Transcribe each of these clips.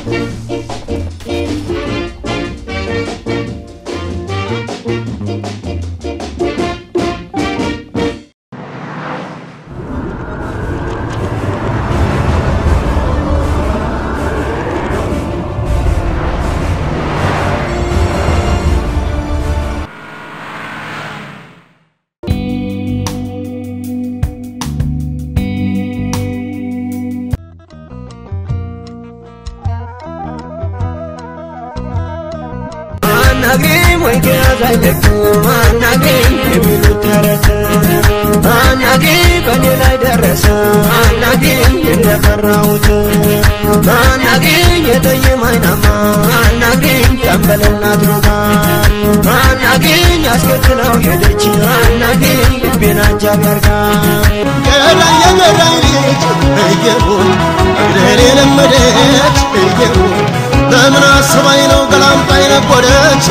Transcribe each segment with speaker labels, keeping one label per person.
Speaker 1: አናግሪኝ ወይ ከያዛይለቱ አናግሪኝ የሚሉት ተረት አናግሪኝ በእኔ ላይ ደረሰ አናግሪኝ እንደፈራሁት አናግሪኝ የጠይም አይናማ አናግሪኝ ጠንበለና ድሮታ አናግሪኝ አስከትለው ሄደች አናግሪኝ ልቤን አጃቢ አርጋ
Speaker 2: ገዳይ የገዳይ ልጅ እየሩን እግሬን የለመደች እየሩን በምን አስባኝ ነው ገላምጣ የነጎደች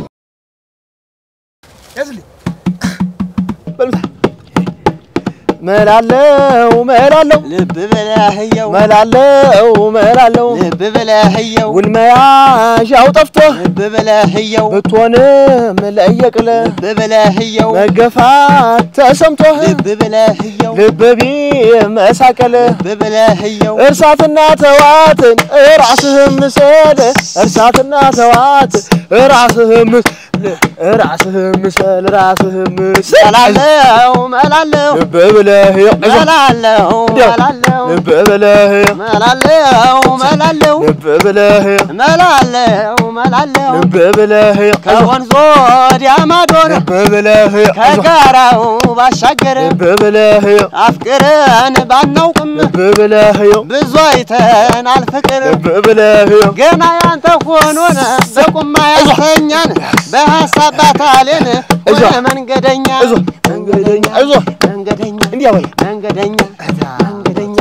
Speaker 3: መላለው መላለው
Speaker 4: ልብ በላህየው
Speaker 3: መላለው መላለው
Speaker 4: ልብ በላህየው
Speaker 3: ውልመያዣው ጠፍቶ
Speaker 4: ልብ በላህየው
Speaker 3: ብትሆንም ለየቅል
Speaker 4: ልብ በላህየው
Speaker 3: መገፋት ተሰምቶህ
Speaker 4: ልብ በላህየው
Speaker 3: ልብ ቢመሳቀል
Speaker 4: ልብ በላህየው
Speaker 3: እርሳትና ተዋትን ራስህም ምሰል እርሳትና ተዋት ራስህም ምሰል ራስህም ምሰል ራስህም ምሰል
Speaker 4: መላለው መላለው
Speaker 3: ልብ ብለህ ይቅዛ
Speaker 4: መላለው መላለው
Speaker 3: ልብ ብለህ
Speaker 4: መላለው መላለው
Speaker 3: ልብ ብለህ
Speaker 4: መላለው መላለው
Speaker 3: ልብ ብለህ ይቅዛ
Speaker 4: ከወንዝ ወዲያ ማዶ ነው
Speaker 3: ልብ ብለህ ይቅዛ
Speaker 4: ከጋራው ባሻገር
Speaker 3: ልብ ብለህ
Speaker 4: አፍቅረን ባናውቅም
Speaker 3: ልብ ብለህ
Speaker 4: ብዙ አይተናል ፍቅር
Speaker 3: ልብ ብለህ
Speaker 4: ገና ያንተ ሆኖን በቁማ ያስተኛን በሀሳብ ባታሌን ሆነ መንገደኛ
Speaker 3: እዞ መንገደኛ እዞ
Speaker 4: መንገደኛ
Speaker 3: እንዲያ በል
Speaker 4: መንገደኛ መንገደኛ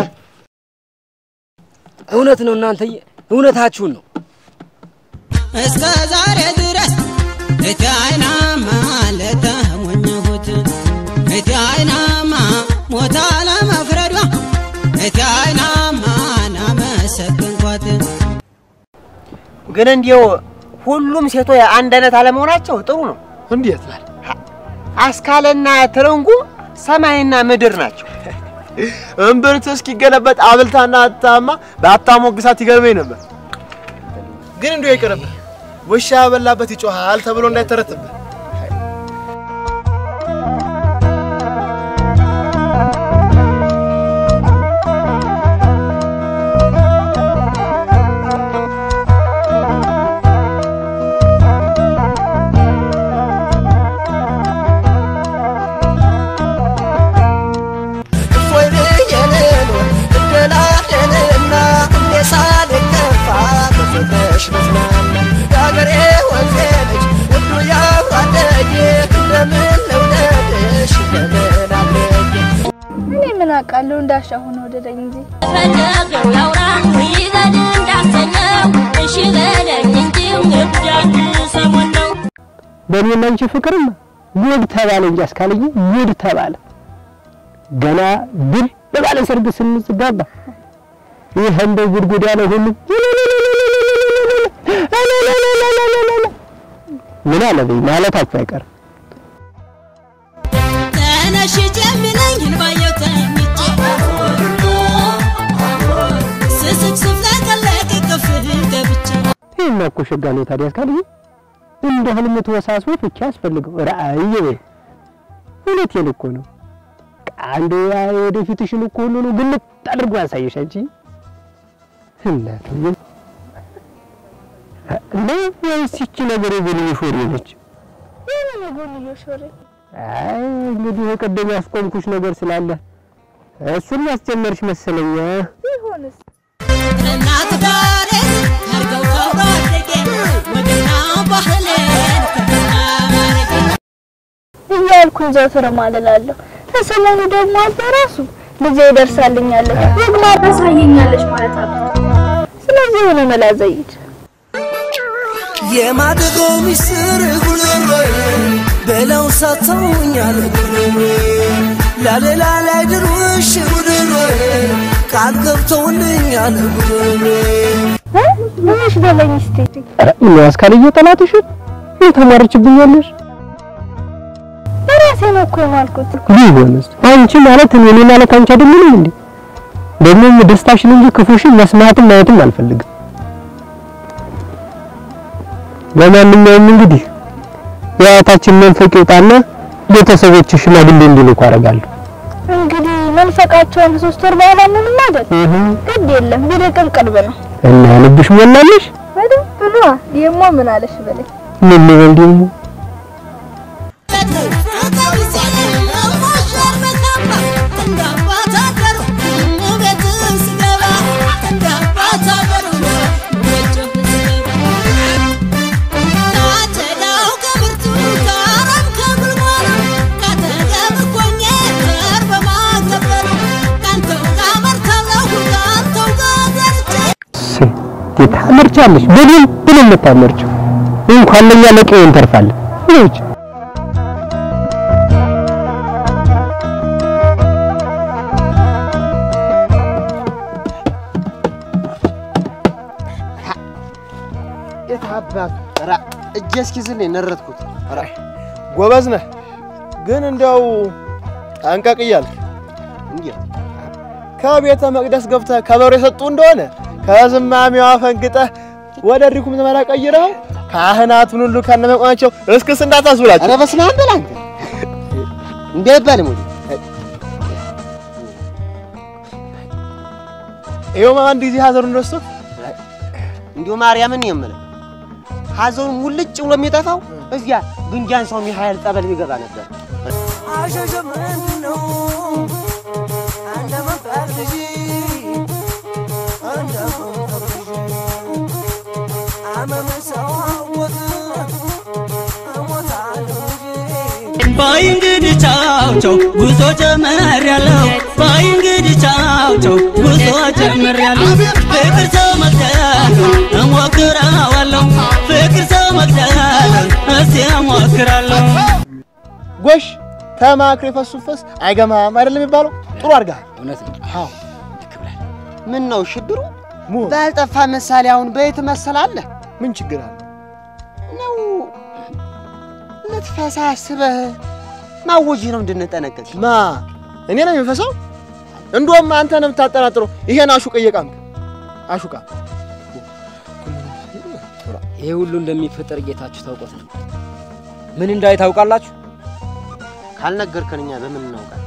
Speaker 5: እውነት ነው እናንተዬ፣ እውነታችሁን ነው።
Speaker 6: እስከ ዛሬ ድረስ እቴ አይናማ ለተሞኘሁት እቴ አይናማ ሞታ ለመፍረዷ እቴ አይናማ ናመሰግንኳት
Speaker 4: ግን እንዲው ሁሉም ሴቶች አንድ አይነት አለመሆናቸው ጥሩ ነው።
Speaker 3: እንዴት በል
Speaker 4: አስካለና ትርንጉ ሰማይና ምድር ናቸው።
Speaker 3: እምብርት እስኪገለበጥ አብልታና አታማ በአታሞግሳት ይገርመኝ ነበር። ግን እንዲሁ ይቅርብህ፣ ውሻ ያበላበት ይጮሃል ተብሎ እንዳይተረትብህ።
Speaker 1: ወይኔ የሌሎ እደላለንና እንዴ ሳልከፋ በፍቅርሽ ልዝናና የአገሬ ወንዜ ልጅ ውዱ ያብራደጌ እንደምን ልውደድሽ እንደምን አለጌ
Speaker 7: እኔ ምን አውቃለሁ እንዳሻ ሆነ ወደደኝ እንጂ
Speaker 8: ፈለገው ያውራ ይበል እንዳሰኘው እሺ በለኝ እንጂ እብዳት ሰሞን ነው
Speaker 5: በእኔና አንቺ ፍቅርም ጉድ ተባለ እንጂ አስካልዬ ጉድ ተባለ። ገና ድል በባለ ሰርግ ስንጋባ ይህ እንደ ጉድጉድ ያለ ሁሉ ምን አለ በይ ማለታችሁ አይቀርም።
Speaker 6: ተነሽ ጀምለኝ እንባየው ተኝቼ ስስቅ ስፍለቀለቅ ቅፍህ ገብቼ
Speaker 5: ይህማ እኮ ሸጋ ነው ታዲያ አስካልዬ እንደ ህልም ተወሳስቦ ፍቺ ያስፈልገው ራእይ ወይ እውነቴን እኮ ነው። አንዱ ያ ወደፊትሽን እኮ ሁሉ ነው ግልጥ አድርጎ ያሳየሽ አንቺ እናቱ እና ወይስ ይቺ ነገር የጎንዮሽ ወሬ ነች?
Speaker 7: የምን የጎንዮሽ ወሬ
Speaker 5: አይ እንግዲህ የቀደም ያስቆምኩሽ ነገር ስላለ እሱን ያስጀመርሽ መሰለኛ።
Speaker 7: ቢሆንስ
Speaker 6: እናት ባሬ አርገው ከወደጌ ወግና ባህሌን ክብርና ማረጌ
Speaker 7: እያልኩኝ ዘወትር ማለላለሁ። ከሰሞኑ ደግሞ አባ ራሱ ልጄ ይደርሳልኛለች ወግ ማታሳየኛለች ማለት አለ። ስለዚህ የሆነ መላ ዘይድ
Speaker 1: የማደጎ ሚስጥር ጉልሮዬ በለው ሳተውኛል ጉልሮዬ ላሌላ ላይ ድርውሽ ጉልሮዬ ቃል ገብተውልኛል ጉልሮዬ
Speaker 7: ነሽ በለኝ እስቲ።
Speaker 5: ኧረ ምን አስካልዬ ጠላትሽን የተማረችብኛለሽ
Speaker 7: በራሴ ነው እኮ የማልኩት።
Speaker 5: ቢሆንስ አንቺ ማለት እኔ እኔ ማለት አንቺ አይደለንም እንዴ? ደግሞም ደስታሽን እንጂ ክፉሽን መስማትም ማየትም አልፈልግም። ለማንኛውም እንግዲህ የአያታችን መንፈቅ ይውጣና ቤተሰቦች ሽማግሌ እንዲልኩ አደርጋለሁ።
Speaker 7: እንግዲህ መንፈቃቸውን ሶስት ወር በኋላ ምንም አይደል? ግድ የለም ቢርቅም ቅርብ ነው።
Speaker 5: እና ልብሽ ሞላልሽ?
Speaker 7: በደንብ ነዋ። ደግሞ ምን አለሽ በለኝ።
Speaker 5: ምን ልበል ደግሞ ታመርቻለሽ። በደንብ ነው የምታመርችው። እንኳን ለኛ ለቀዬ እንተርፋለን። ይኸውች
Speaker 3: የታባት ራ እጄ እስኪዝል ነረትኩት። ራ ጎበዝ ነህ፣ ግን እንደው ጠንቀቅ እያልክ እንዴት ከቤተ መቅደስ ገብተህ ከበሮ የሰጡ እንደሆነ ከዝማሜዋ ፈንግጠህ ወደ ሪኩም ዘመራ ቀይረው ካህናቱን ሁሉ ከነመቆናቸው እስክስ እንዳታስብላቸው።
Speaker 4: ኧረ በስመ አብ በል አንተ እንዴ አይባልም ወይ?
Speaker 3: ይኸው አንድ ጊዜ ሀዘሩን ረስቶ
Speaker 4: እንዲሁ ማርያምን የምልህ ሀዘኑን ሙልጭ ብሎ የሚጠፋው እዚያ ግንጃን ሰው ሚካኤል ጸበል ቢገባ ነበር።
Speaker 9: ባይ እንግዲህ ቻው ቻው ጉዞ ጀመርያለሁ ባይ እንግዲህ ቻው ቻው ጉዞ ጀመርያለሁ ፍቅር ሰው መግደሉን እሞክረዋለሁ ፍቅር ሰው መግደሉን እስቲ እሞክራለሁ
Speaker 3: ጎሽ ተማክሮ የፈሱት ፈስ አይገማም አይደለም የሚባለው? ጥሩ አድርገሃል።
Speaker 4: እውነት ነው።
Speaker 3: አዎ
Speaker 4: ምን ነው ሽብሩ?
Speaker 3: ሙ
Speaker 4: ባልጠፋ ምሳሌ አሁን በየት መሰላለህ
Speaker 3: ምን ችግር አለ?
Speaker 4: ነው ልትፈሳ አስበህ ማወጅህ ነው እንድንጠነቀቅ።
Speaker 3: ማ እኔ ነው የሚፈሳው? እንደውም አንተ ነው የምታጠራጥረው። ይሄን አሹቅ እየቃምክ አሹቃ
Speaker 10: ይሄ ሁሉ እንደሚፈጠር ጌታችሁ ታውቆት ነው። ምን እንዳይ ታውቃላችሁ?
Speaker 4: ካልነገርከን እኛ በምን እናውቃለን?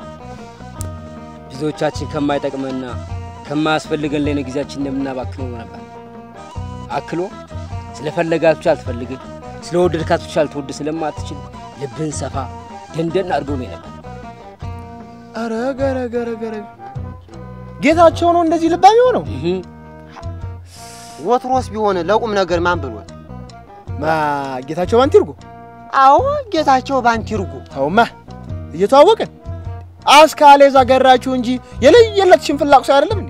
Speaker 10: ብዙዎቻችን ከማይጠቅመና ከማያስፈልገን ላይ ነው ጊዜያችን እንደምናባክነው ነበር። አክሎ ስለፈለጋት ብቻ አልትፈልግህ፣ ስለወደድካት ብቻ ልትወድ ስለማትችል ልብህን ሰፋ ደንደን አድርጎ ነው ነበር።
Speaker 3: አረ ገረ ገረ ገረ ጌታቸው ነው እንደዚህ ልባም የሆነው።
Speaker 4: ወትሮስ ቢሆን ለቁም ነገር ማን ብሎት?
Speaker 3: ማ ጌታቸው ባንቲርጎ?
Speaker 4: አዎ ጌታቸው ባንቲርጎ።
Speaker 3: ተውማ እየተዋወቅን አስካሌ እዛ ገራችሁ እንጂ የለየለት ሽንፍላቅ ሰው አይደለም እንዴ?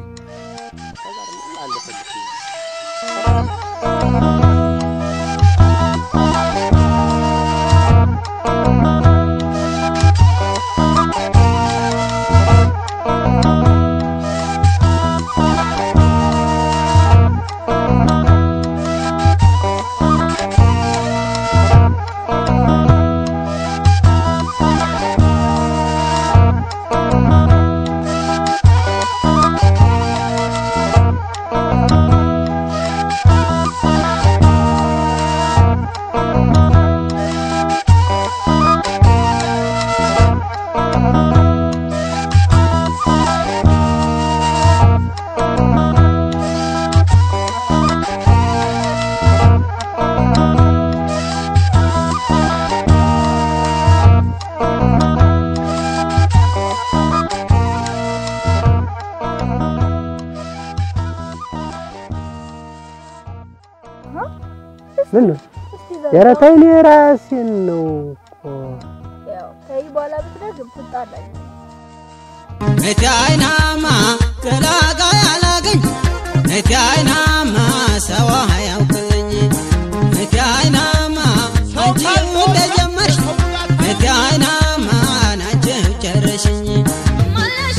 Speaker 5: ምን ነው ኧረ ተይ፣ እኔ ራሴን ነው እኮ
Speaker 7: ያው ከዚህ በኋላ ብትደግም ትጣላለህ።
Speaker 9: እቲ አይናማ ገላጋ ያላገኝ እቲ አይናማ ሰው አያውቅኝ እቲ አይናማ አንቺ እንደጀመርሽ እቲ አይናማ ናች ጨረሽኝ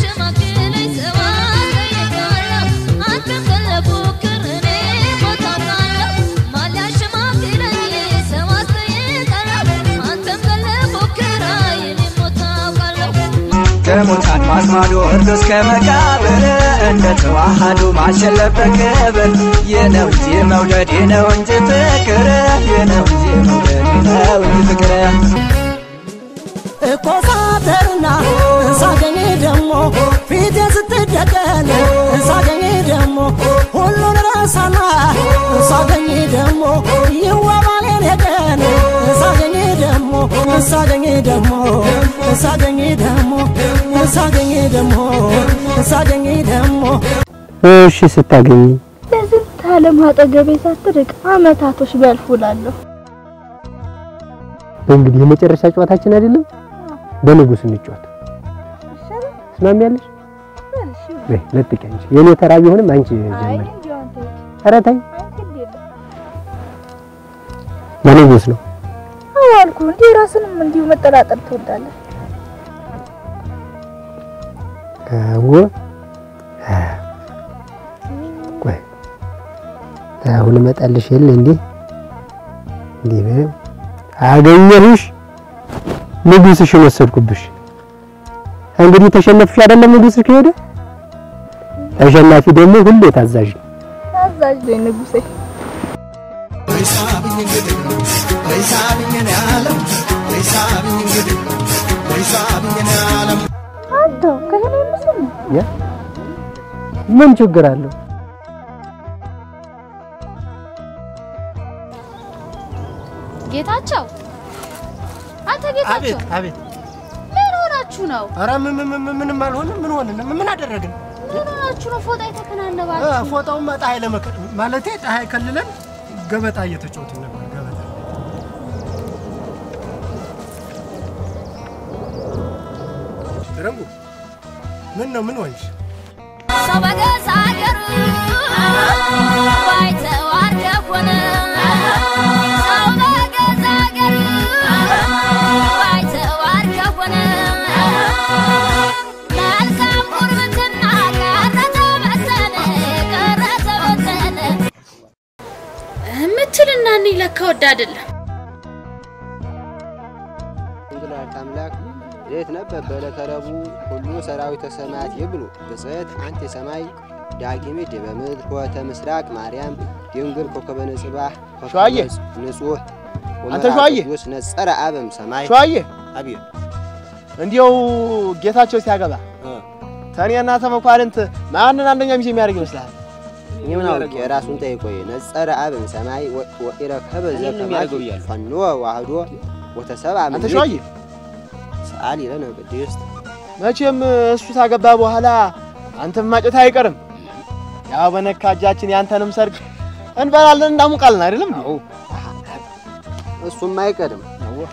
Speaker 8: ማለሸማግለኝ ሰው አገኘጋለሁ አንተን ፈለፉክር እኔ ቦታና
Speaker 11: ከሙታን ማስማዶ እርዶ እስከ መቃብር እንደ ተዋሃዱ ማሸለፍ በክብር የነው እንጂ መውደድ የነው እንጂ ፍቅር የነው እንጂ መውደድ የነው እንጂ ፍቅር
Speaker 12: እኮሳተርና ሳገኝ ደሞ ፊቴ ስትደቀን ሳገኝ ደሞ ሁሉን ረሳና ሳገኝ ደሞ ይዋባሌን ሄደን ሳገኝ ደሞ ሳገኝ ደሞ ሳገኝ ደሞ ሳገኝ ደሞ ሳገኝ ደሞ
Speaker 5: እሺ ስታገኝ
Speaker 7: ለዝንት ዓለም አጠገቤ ሳትርቅ አመታቶች ቢያልፉ እላለሁ።
Speaker 5: እንግዲህ የመጨረሻ ጨዋታችን አይደለም። በንጉስ እንጫወት። ትስማሚያለሽ? በይ ለጥቂ አንቺ። የኔ ተራ ቢሆንም አንቺ ጀምሪ። ኧረ ተይ፣ በንጉስ ነው።
Speaker 7: አዎ አልኩህ። እንዲህ ራስንም እንዲሁ መጠራጠር ትወዳለህ።
Speaker 5: አዎ ቆይ አሁን እመጣልሽ የለ እንዴ እንዴ በይው። አገኘሁሽ ንጉስሽን ወሰድኩብሽ። እንግዲህ ተሸነፍሽ አይደለም ንጉስሽ ከሄደ ተሸናፊ ደግሞ ሁሌ ታዛዥ ነው።
Speaker 7: ታዛዥ ነኝ ንጉሴ። አንተው ከሄነ ምስል
Speaker 5: ያ ምን ችግር አለው?
Speaker 13: ጌታቸው አንተ ጌታቸው
Speaker 2: አቤት አቤት።
Speaker 13: ምን ሆናችሁ ነው?
Speaker 2: ኧረ ምን ምን ምን ምንም አልሆንም። ምን ሆንን? ምን አደረግን?
Speaker 13: ምን ሆናችሁ ነው ፎጣ
Speaker 2: እ
Speaker 13: የተከናነባችሁ?
Speaker 2: ፎጣውማ ፀሐይ ለመከ ማለቴ ፀሐይ ከልለን ገበጣ እየተጫወትን ነበር። ገበጣ ረንጉ ምን ነው ምን ሆንሽ?
Speaker 8: ሰው በገዛ ሀገሩ ባይተዋር ከሆነ ሰው በገዛ ሀገሩ ባይተዋር ከሆነ መልካም ጉርብትና ቀረ ተበተነ ቀረ ተበተነ
Speaker 13: የምትልና እኔ ለካ ወድ አይደለም።
Speaker 4: እንግላል አምላክ ሌት ነበብ በዕለተ ረቡዕ ሁሉ ሰራዊተ ሰማያት ይብሉ ብጽዕት አንቲ ሰማይ ዳግሚት ዲበ ምድር ኆኅተ ምስራቅ ማርያም ድንግል ኮከበ ንጽባህ
Speaker 3: ሸዋዬ!
Speaker 4: ንጹሕ
Speaker 3: አንተ ሸዋዬ!
Speaker 4: ቅዱስ ነጸረ አበም ሰማይ
Speaker 3: ሸዋዬ
Speaker 4: አብዮ
Speaker 3: እንዲያው ጌታቸው ሲያገባ ተኔና ተመኳንንት ማንን አንደኛ ሚዜ የሚያደርግ ይመስልሃል?
Speaker 4: እኔ ምን አውቄ ራሱን ጠይቆይ ነጸረ አበም ሰማይ ወኢረከበ
Speaker 10: እኔን ነው
Speaker 4: ዘከማይ
Speaker 10: የሚያደርገው እያሉ።
Speaker 4: ፈኖ ዋህዶ ወተሰብአ
Speaker 3: አንተ
Speaker 4: ምድር
Speaker 3: ሸዋዬ
Speaker 4: ሰአሊ ለነ ቅድስት
Speaker 3: መቼም እሱ ታገባ በኋላ አንተም ማጨት አይቀርም። ያው በነካ እጃችን ያንተንም ሰርግ እንበላለን እንዳሙቃለን አይደለም?
Speaker 4: አዎ እሱም አይቀድም።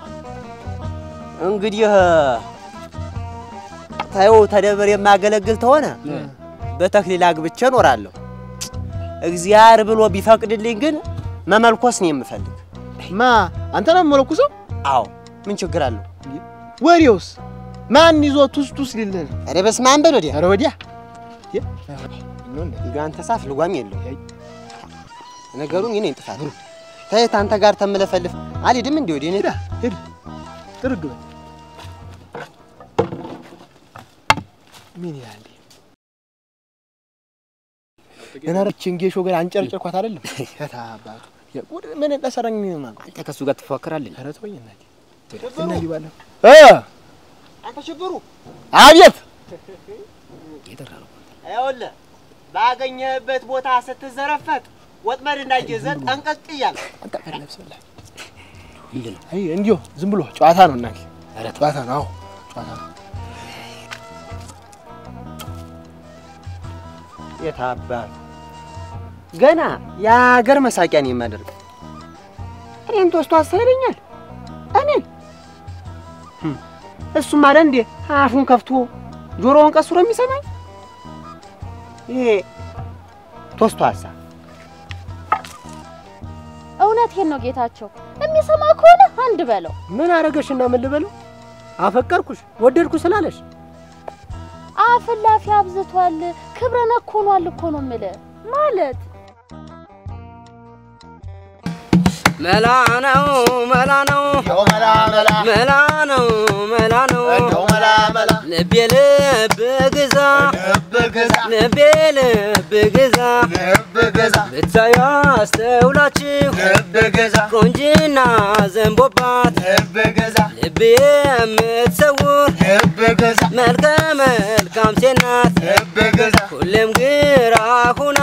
Speaker 4: እንግዲህ ታየው ተደብር የማገለግል ተሆነ በተክሊል አግብቼ እኖራለሁ። እግዚአብሔር ብሎ ቢፈቅድልኝ ግን መመልኮስ ነው የምፈልግ።
Speaker 3: ማ አንተ ነው የምመለኩሰው?
Speaker 4: አዎ ምን ችግር አለው?
Speaker 3: ወሬውስ ማን ይዞ ቱስ ቱስ ሊልህ ነው?
Speaker 4: ኧረ በስመ አብ በል ወዲያ።
Speaker 3: ኧረ ወዲያ
Speaker 4: እንዲሁ አንተ ሳፍ ልጓም የለው ነገሩ እኔ ነኝ ጥፋት። ተየት አንተ ጋር ተመለፈልፍ አልሄድም እንዲህ ወዲህ እኔ
Speaker 3: ሂድ ጥርግ በል ምን ይላል? ገና ረችን ጌሾ ገና አንጨርጨርኳት አይደለም? የታ አባቱ የቁድ ምን እንደሰራኝ ማለት
Speaker 10: አንተ ከሱ ጋር ትፎካከራለህ?
Speaker 3: ኧረ ተወኝ እናቴ እና ይባላል እ
Speaker 4: አንተ ሽብሩ
Speaker 3: አቤት
Speaker 4: ይኸውልህ ባገኘህበት ቦታ ስትዘረፈጥ ወጥመድ እንዳይገዘ ጠንቀቅ እያልክ
Speaker 3: አይ እንዲሁ ዝም ብሎ ጨዋታ ነው እናቴ። ኧረ ጨዋታ ነው። አዎ ጨዋታ ነው።
Speaker 4: የታባል ገና የሀገር መሳቂያ ነው የማደርግ። እኔን ተወስቶ አሳይለኛል። እኔን ህም፣ እሱም አለ እንዴ አፉን ከፍቶ ጆሮውን ቀስሮ የሚሰማኝ ይሄ ቶስቶ ሀሳ
Speaker 13: እውነቴን ነው ጌታቸው። የሚሰማ ከሆነ አንድ በለው።
Speaker 5: ምን አረገሽና ምን ልበለው? አፈቀርኩሽ ወደድኩ ስላለሽ
Speaker 13: አፍላፊ አብዝቷል፣ ክብረ ነክ ሆኗል እኮ ነው የምልህ። ማለት
Speaker 10: መላ ነው መላ ነው
Speaker 2: መላ መላ
Speaker 10: መላ ነው መላ ነው
Speaker 2: እንደው መላ መላ
Speaker 10: ልቤ ልብ ግዛ ልቤ ልብ ግዛ ብታዩ አስተውላችሁ ቆንጅና ዘንቦባት ልብ የምትሰውር መልከ መልካም ሴት ናት ሁሌም ግራ ሁና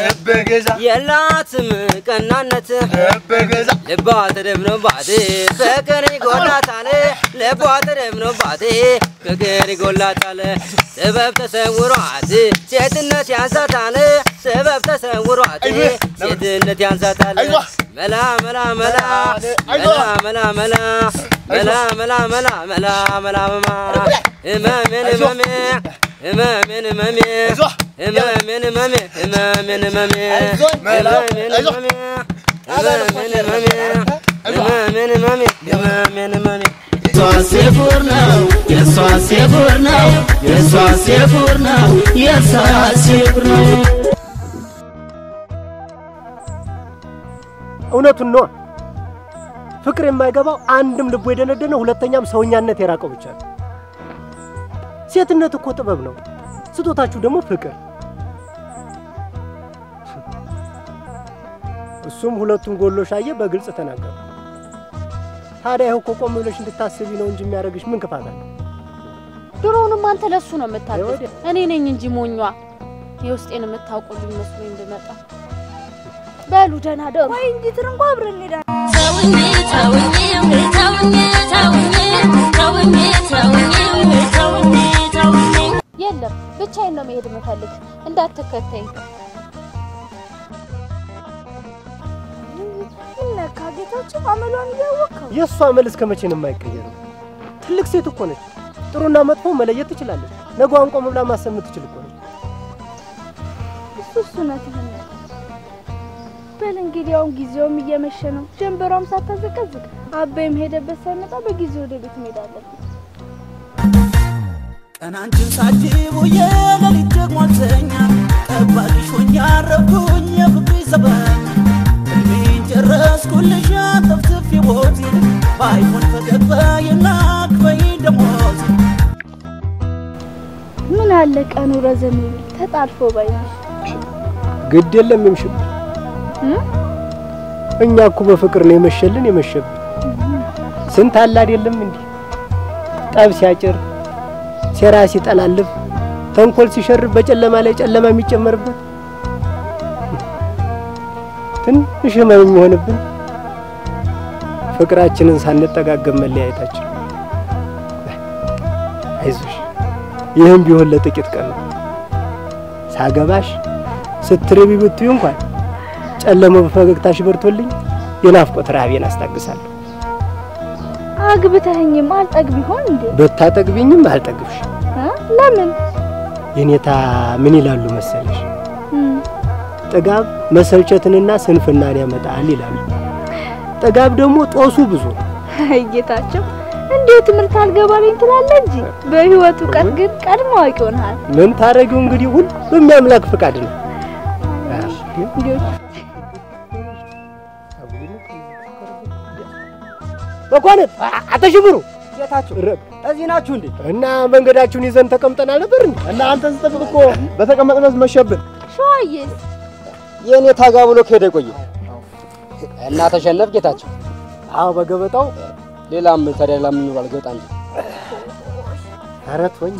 Speaker 10: የላትም ቀናነት ልቧ ተደብኖባት ፍቅር ይጎላታል ልቧ ተደብኖባት ፍቅር ይጎላታል ጥበብ ተሰውሯት ሴትነት ያንሳታል ጥበብ ተሰውሯት ሴትነት ያንሳታል መላ መላ መላ መላ መላ መላ መላ መላ መላ መላ መላ መማ እመሜን እመሜ እመሜን እመሜ እመሜን እመሜ እመሜን እመሜ እመሜን እመሜ እመሜን እመሜ እመሜን እመሜ እመሜን እመሜ
Speaker 14: የሷስ የጉር ነው የሷስ የጉር ነው የሷስ የጉር ነው የሷስ የጉር ነው
Speaker 5: እውነቱን ነው። ፍቅር የማይገባው አንድም ልቡ የደነደነ ሁለተኛም ሰውኛነት የራቀው ብቻ ነው። ሴትነት እኮ ጥበብ ነው። ስጦታችሁ ደግሞ ፍቅር። እሱም ሁለቱን ጎሎሽ አየ፣ በግልጽ ተናገሩ። ታዲያ ይኸው እኮ ቆም ብለሽ እንድታስቢ ነው እንጂ የሚያደርግሽ ምን ክፋት አለ?
Speaker 13: ድሮውንም አንተ ለሱ ነው የምታገዝ፣ እኔ ነኝ እንጂ ሞኟ የውስጤን የምታውቁልኝ መስሎኝ ብመጣ። በሉ ደህና ደሩ።
Speaker 7: ወይ እንጂ ትርንጎ አብረን እንሄዳለን።
Speaker 8: ተውኝ ተውኝ ተውኝ ተውኝ ተውኝ ተውኝ ተውኝ ተውኝ
Speaker 13: የለም ብቻዬን ነው መሄድ የምፈልግ፣ እንዳትከተኝ።
Speaker 7: ምን ነካ ጌታቸው? አመሏን እያወቅኸው
Speaker 5: የእሷ አመል እስከ መቼ ነው የማይቀየረው? ትልቅ ሴት እኮ ነች። ጥሩና መጥፎ መለየት ትችላለች። ነገዋን ቆም ብላ ማሰብ የምትችል እኮ ነች።
Speaker 7: እሱ እሱ እውነትህን ነው። በል እንግዲህ አሁን ጊዜውም እየመሸ ነው። ጀንበሯም ሳታዘቀዝቅ አባይም ሄደበት ሳይመጣ በጊዜ ወደ ቤት እንሄዳለን።
Speaker 14: ቀናንችን ሳጅቡ የሌሊት ደግሞ አልተኛ ጠባቂሽ ሆኜ አረፍኩኝ የፍቅርሽ ዘበኛ እድሜን ጨረስኩልሽ አጠፍጥፍ ሕይወቴ ባይሆን ፈገግ በይና ክፈይ ደሞዝ
Speaker 7: ምን አለ ቀኑ ረዘም ቢል ተጣልፎ ባይነሽ
Speaker 5: ግድ የለም ይምሽብን። እኛ እኮ በፍቅር ነው የመሸልን የመሸብን። ስንት አለ አይደለም እንዲህ ጠብ ሲያጭር፣ ሴራ ሲጠላልፍ፣ ተንኮል ሲሸርብ በጨለማ ላይ ጨለማ የሚጨመርበት ትንሽ ህመም የሚሆንብን ፍቅራችንን ሳንጠጋገም መለያየታችን። አይዞሽ፣ ይህም ቢሆን ለጥቂት ቀን ነው። ሳገባሽ ስትርቢ ብትዩ እንኳን ጨለማው በፈገግታሽ በርቶልኝ የናፍቆት ረሃቤን አስታግሳለሁ።
Speaker 7: አግብተኸኝም አልጠግብ ይሆን እንዴ?
Speaker 5: ብታጠግቢኝም አልጠግብሽ።
Speaker 7: እ? ለምን?
Speaker 5: የኔታ ምን ይላሉ መሰለሽ?
Speaker 7: እም፣
Speaker 5: ጥጋብ መሰልቸትንና ስንፍናን ያመጣል ይላሉ። ጥጋብ ደግሞ ጦሱ ብዙ ነው።
Speaker 7: አይ ጌታቸው እንዴት ትምህርት አልገባልኝ ትላለህ እንጂ በህይወት እውቀት ግን ቀድሞ አዋቂ ሆነሃል።
Speaker 5: ምን ታደርጊው እንግዲህ ሁሉም የአምላክ ፍቃድ ነው።
Speaker 7: እንዲሁ
Speaker 5: መኳንንት አተሽብሩ
Speaker 3: ጌታቸው እዚህ ናችሁ እንዴ?
Speaker 5: እና መንገዳችሁን ይዘን ተቀምጠናል ነበር እንዴ?
Speaker 3: እና አንተን ስጠብቅ እኮ በተቀመጥነት መሸብን።
Speaker 7: ሸዋዬስ
Speaker 3: የእኔ ታጋ ብሎ ከሄደ ቆየ።
Speaker 10: እና ተሸነፍ ጌታቸው።
Speaker 5: አዎ በገበጣው
Speaker 10: ሌላም ታዲያ ላምን ይኖራል ገበጣ እንጂ
Speaker 5: ኧረ ተወኝ።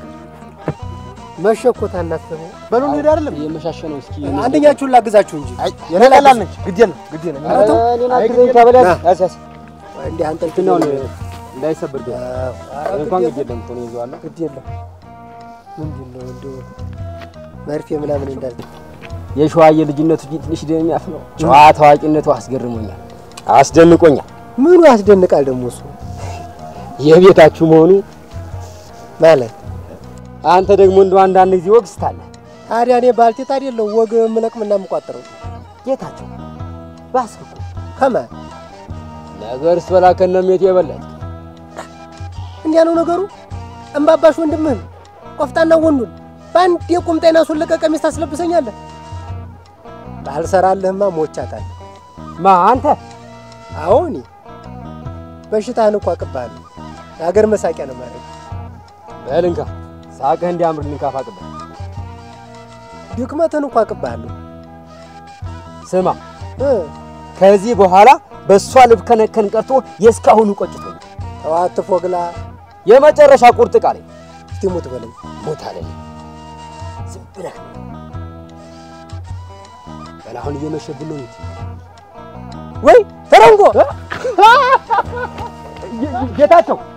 Speaker 5: መሸ እኮ ታናስበው
Speaker 3: በሉ እንሂድ አይደለም
Speaker 10: እየመሻሸ ነው። እስኪ
Speaker 5: አንደኛችሁን ላግዛችሁ እንጂ
Speaker 3: የኔ ቀላል ነች። ግድ የለም ግድ የለም።
Speaker 5: ኧረ ተው።
Speaker 10: እኔን
Speaker 5: አይ
Speaker 10: አግዘኝ
Speaker 5: ግድ
Speaker 10: ተበላ
Speaker 5: የለም።
Speaker 10: ያስ ያስ
Speaker 5: እንዲህ አንተ
Speaker 10: እንትናውን እንዳይሰበር ግን
Speaker 5: ኧረ
Speaker 10: እንኳን
Speaker 5: ግድ
Speaker 10: ግድ የለም ቶሎ ይዘዋለሁ።
Speaker 5: ግድ የለም። ምንድን ነው እንደው መርፌ ምናምን እንዳለ
Speaker 10: የሸዋዬ ልጅነቱ እንጂ ትንሽ ደም የሚያፍነው ጨዋ ታዋቂነቱ አስገርሞኛል፣ አስደንቆኛል።
Speaker 5: ምኑ ያስደንቃል ደግሞ እሱ
Speaker 10: የቤታችሁ መሆኑ
Speaker 5: ማለት
Speaker 10: አንተ ደግሞ እንደው አንዳንድ ጊዜ ወግ ስታለህ
Speaker 5: ታዲያ እኔ ባልቴት አይደለሁ ወግ የምለቅምና የምቋጥረው
Speaker 10: ጌታቸው ባስክ እኮ
Speaker 5: ከማን
Speaker 10: ነገር ስበላ ከነሜት የበለጠ
Speaker 5: እንዲያ ነው ነገሩ። እምባባሽ ወንድምህን ቆፍጣና ወንዱን በአንድ የቁምጤና ሱለቀ ቀሚስ ታስለብሰኛለህ። ባልሰራልህማ ሞቻታለሁ።
Speaker 10: ማ አንተ?
Speaker 5: አዎ እኔ በሽታህን እኮ አቅብሃለሁ። የሀገር መሳቂያ ነው ማለት
Speaker 10: በል እንካ ሳቅህ እንዲያምር ልንካፋቅበት።
Speaker 2: ድክመትን እንኳ አቅብሃለሁ።
Speaker 10: ስማ ከዚህ በኋላ በእሷ ልብከነከን ቀርቶ የእስካሁኑ ቆጭቶኝ
Speaker 2: ተዋት ፎግላ
Speaker 10: የመጨረሻ ቁርጥ ቃሌ
Speaker 2: እስቲ ሞት በለኝ።
Speaker 10: ሞት አለኝ። ዝም ብለህ በል አሁን እየመሸብን ነው። እንጂ ወይ ተረንጎ ጌታቸው